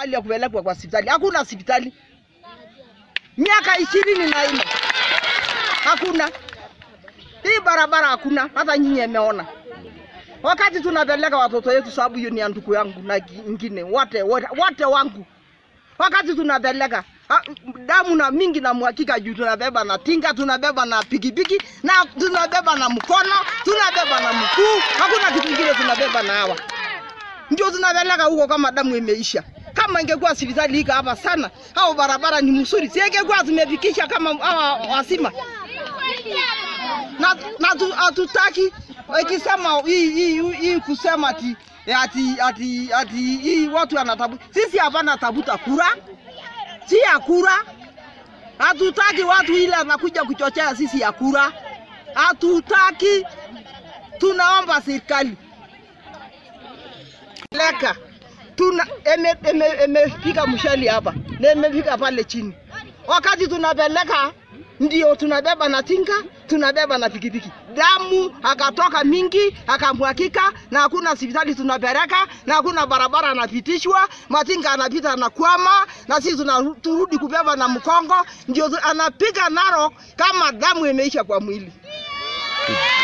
mahali ya kupelekwa kwa hospitali. Hakuna hospitali miaka ishirini na nne hakuna hii barabara, hakuna hata nyinyi mmeona wakati tunapeleka watoto wetu, sababu hiyo ni ya ndugu yangu na ingine wote wote wote wangu, wakati tunapeleka ha, damu na mingi na mwakika juu tunabeba na tinga, tunabeba na pikipiki na tunabeba na mkono, tunabeba na mkuu, hakuna kitu kingine tunabeba na hawa ndio tunapeleka huko kama damu imeisha. Kama ingekuwa hospitali ika hapa sana au barabara ni mzuri, si ingekuwa tumefikisha kama hawa wasima na, na tu, hatutaki ikisema hii hii hii kusema ati ati ati ati hii watu wanatabu. Sisi hapana tabuta kura, si ya kura. Hatutaki watu ile anakuja kuchochea sisi ya kura, hatutaki. Tunaomba serikali leka tuna emefika eme, eme mshali hapa na imefika pale chini. Wakati tunapeleka ndio tunabeba na tinga, tunabeba na pikipiki. Damu akatoka mingi akamwakika, na hakuna hospitali tunapeleka, na hakuna barabara anapitishwa, matinga anapita anakwama, na sisi tunarudi kubeba na mkongo, ndio tu- anapiga naro kama damu imeisha kwa mwili.